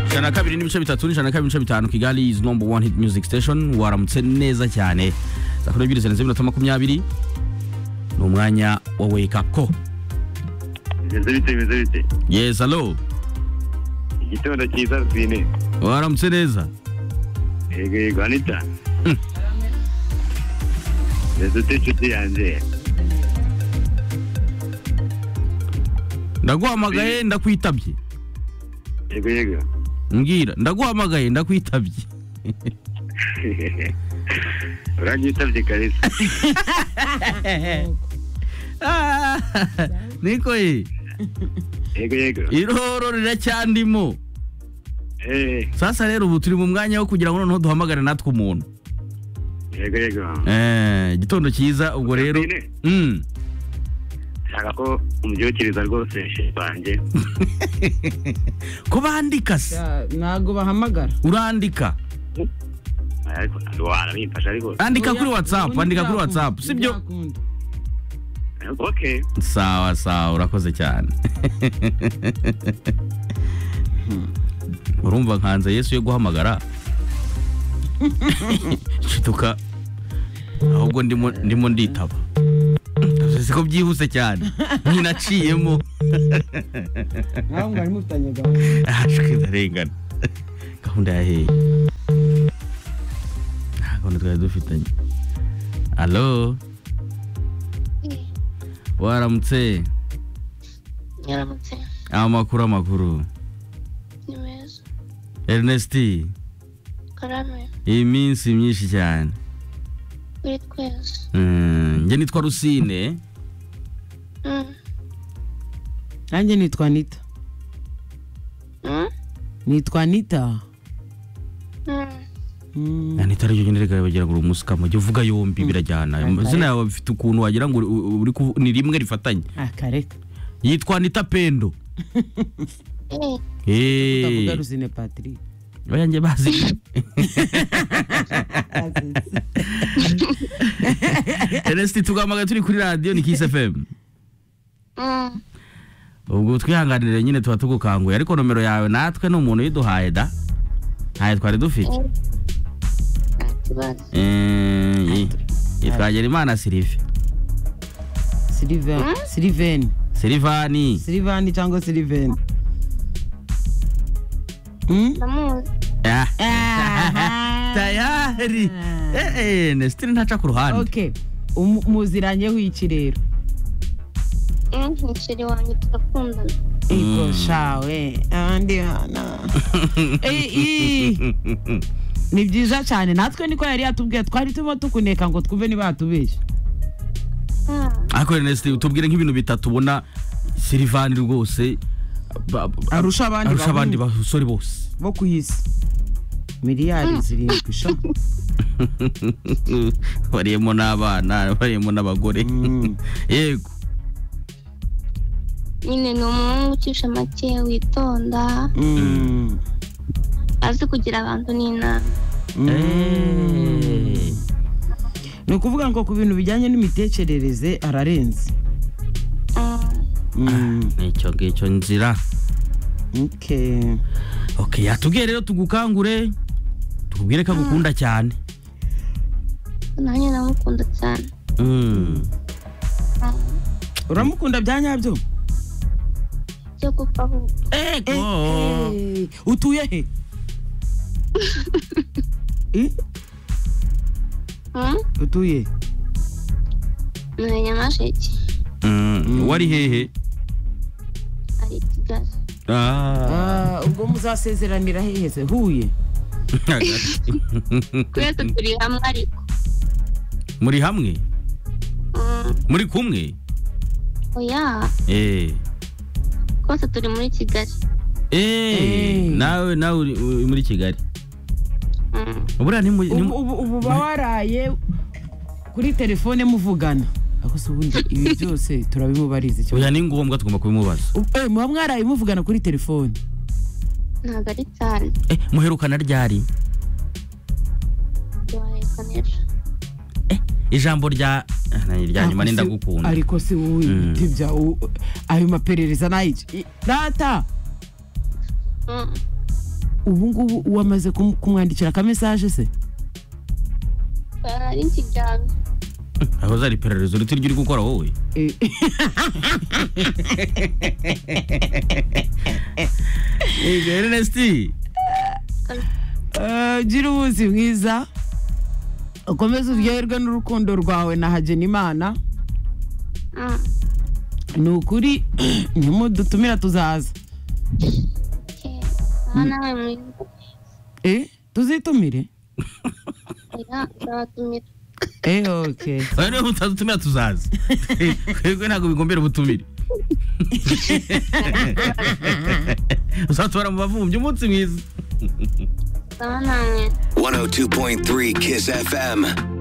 ijana na kabiri n'ibice bitatu n'ijana na kabiri n'ibice bitanu kigali is number one hit music station waramutse neza cyane saa kumi n'ebyiri zirenze iminota makumyabiri ni umwanya wa wake up ko bimeze bite bimeze bite yes hello igitondo cyiza zine waramutse neza yego yego anita mbese ute inshuti yanjye ndaguhamagaye ndakwitabye yego yego mbwira ndaguhamagaye ndakwitabye uranyitabye kalisa niko ye yego yego iroro riracyandimo Eh, sasa rero ubu turi mu mwanya wo kugira ngo noneho duhamagare natwe umuntu yego yego Eh, igitondo cyiza ubwo rero Zine. Mm. nshaka ko umubyukiriza rwose banjye ko bandika se Ya, ntago bahamagara urandika ariko waramfasha ariko andika Oya, kuri whatsapp ubundi andika kuri byakunda, whatsapp sibyo byakunda. okay sawa sawa urakoze cyane urumva nkanze yesu yo guhamagara nshiduka ahubwo ndimo ndimo nditaba si ko byihuse cyane ninaciyemo Nawe mwari mufitanye gahunda ashwe ndarengana gahunda yaheye nta gahunda twari dufitanye alo waramutse nyaramutse amakuru amakuru ni meza ernest karame iyi minsi myinshi cyane kuri twese Mm, njye nitwa rusine Mm. nanjye nitwa nita Mm. nitwa nita Mm. Mm. anita aribyo nyine reka bagira ngo uri umusukamo jya uvuga yombi birajyana izina yawe bifite ukuntu wagira ngo uri- uri kuvu- ni rimwe rifatanye Ah, kareka yitwa anita pendo Eh, Eh. tutavuga rusine patrick bayanjye bazi Ernest tugambaga turi kuri radio ni Kiss FM Mm. ubwo twihanganire nyine tuba tugukanguye ariko nomero yawe natwe ni umuntu uyiduhaye da ntayo twari dufite Eh. Nta kibazo. Eh, yi- yitwa Ngerimana Sylvie Sylvain Sylvain Sylvani Sylvain cyangwa Sylvain Mm? Ndamuzi. Ah, Ah, tayari Eh, eh, Ernest ntaca ku ruhande okay Umu- muziranyeho iki rero Eh, umuceri wanjye turakundana ego shawe abandi bana Eh, eh, ni byiza cyane natwe niko yari yatubwiye twari turimo tukuneka ngo twumve niba yatubeshya Ah, ariko Ernest tubwire nk'ibintu bitatu ubona Sylvani rwose ba- ba- arusha abandi arusha abandi bahungu basore bose bo ku isi miliyari zirindwi sha bariyemo n'abana bariyemo n'abagore Mm. yego nyine ni umuhungu ucisha make witonda Mm. azi kugira abantu n'inama Mm. ni ukuvuga ngo ku bintu bijyanye n'imitekerereze ararenze Mm. Mm. nicyo ngicyo nzira Okay. okay yatubwiye rero tugukangure tukubwire ko agukunda cyane nanjye ndamukunda cyane Mm. uramukunda bya nyabyo byo gupfa ahubwo Eh, Oh. eh, utuye he Eh, Mm. utuye ni nyamasheke Mm. wari hehe ari i kigali Ah. Ah, ubwo muzasezeranira hehe se huye twese turi hamwe ariko muri hamwe Mm. muri kumwe oya eh twese turi muri kigali eh Eh. nawe nawe uri uri muri kigali Mm. ubura ni mu- ni ubu mu- ubu- ubu uba waraye kuri telefone muvugana ariko se ubundi ibi byose turabimubariza icyo oya ni ngombwa tugomba kubimubaza U- eh, muba mwaraye muvugana kuri telefone ntabwo ari cyane eh muherukana ryari tubahereka neza ijambo rya Ah, ryanyuma Ariko ni se- ndagukunda ariko se wowe Mm. ibiti bya u- ayo maperereza n'ayiki data Mm. ubu ngubu wamaze kum- kumwandikira ka message se nari nkiryamye aho zari iperereza uritiryo uri gukora wowe Eh, Eh, Ernest eh, gira umunsi mwiza ukomeze uryoherwe n'urukundo rwawe na hagenimana Mm. ni ukuri nimudutumira tuzaza Okay. Ah, nawe mwiza Eh, tuzitumire oya nzabatumira Eh, okay oya niba mutadutumira tuzaza twebwe ntabwo bigombera ubutumire uzatubara mu bavumbyi umunsi mwiza nzaba namwe 102.3 Kiss FM.